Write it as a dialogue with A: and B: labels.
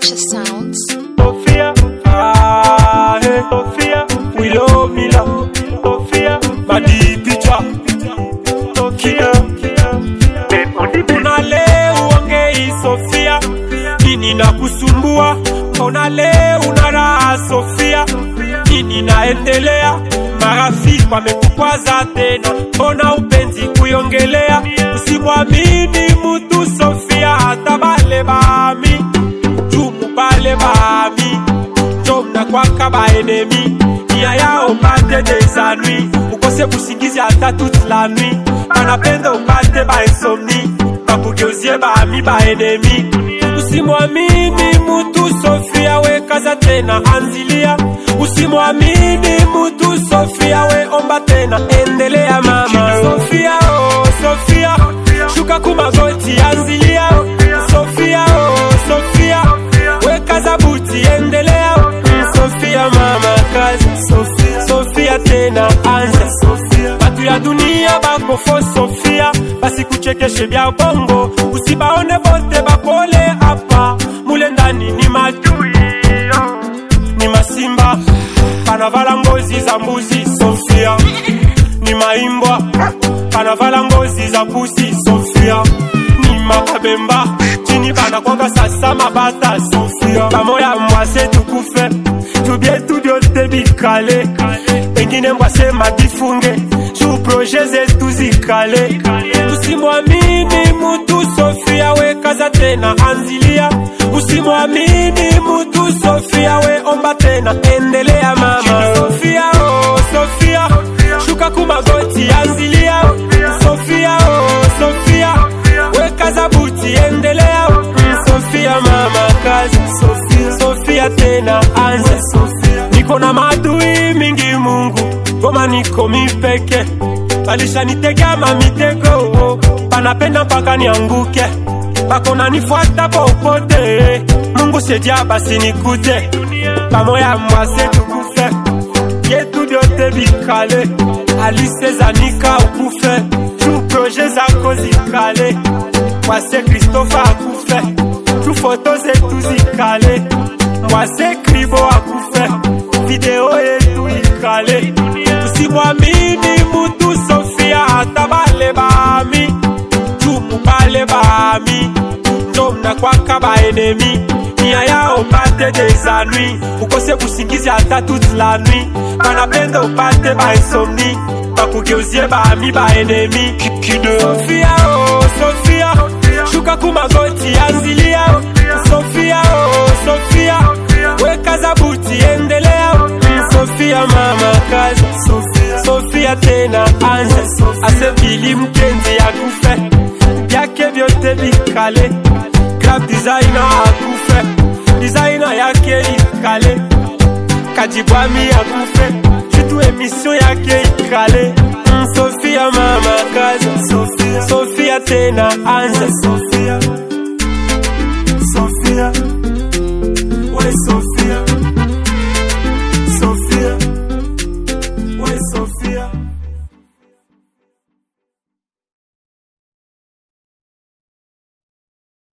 A: Purchase Sounds.
B: Sophia, ah, hey, Sophia, we love me love. Sophia, body picture. Sophia, mbona leo uongei Sofia? Nini na kusumbua? Mbona leo una raha Sofia? Nini naendelea? Marafiki wamekukwaza tena, mbona upenzi kuiongelea? Usimwamini mutu Sofia, hata bale bami jumu bale bami jomna kwaka baenemi nia yao upate desanui ukose kusingizi hata toute la nuit banapenda upate bainsomni bakugeuzie bami baenemi usimwamini mutu sofia we kaza tena anzilia usimwamini mutu sofia we omba tena endelea mama sofia oh, sofia shuka kumagoti anzilia sofia oh, sofia wekaza buti endelea Mm, sofia mama kazi sofia, sofia tena anza sofia batu ya dunia bakofo sofia basikuchekeshe bya bongo usibaone bote bakole apa mule ndani ni matui ni masimba panavala ngozi za mbuzi sofia ni maimbwa panavala ngozi za pusi sofia ni makabemba chini banakwanga sasa mabata sofia pamoya mwase tukufe tubie tudyote bikale pengine mwase madifunge juu proje zetu zikale usimwamini mutu sofia we kaza tena anzilia usimwamini mutu sofia we omba tena endelea mama sofia oh, sofia shuka kumagoti anzilia sofia oh, sofia wekaza buti endelea Mm, sofia mama kazi sofia, sofia tena anza sofia niko na maadui mingi mungu goma niko mipeke balishanitegama mitego banapenda mpaka nianguke bakona nifuata popote mungu sedia basi nikute pamoya mwase tukufe yetu vyote vikale alisezanika ukufe tu proje zako zikale mwase kristofa akufe tu foto zetu zikale mwase kribo akufe video yetu ikale tusimwamini mutu sofia hata bale bami jumu bale bami njomna kwaka baenemi nia yao upate desanui ukose kusingizi hata toute la nuit banapenda upate bainsomni bakugeuzie bami baenemi sofia oh, sofia shuka kumagoti anzilia sofia oh, sofia wekaza buti endelea Mm, sofia mama kazi sofia, sofia tena anza asebili mkenzi akufe vyake vyote vikale grab designer akufe designer yake ikale kajibwami akufe vitu emission yake ikale Mm, sofia mama kazi sofia, sofia tena anza sofia, sofia. We sofia.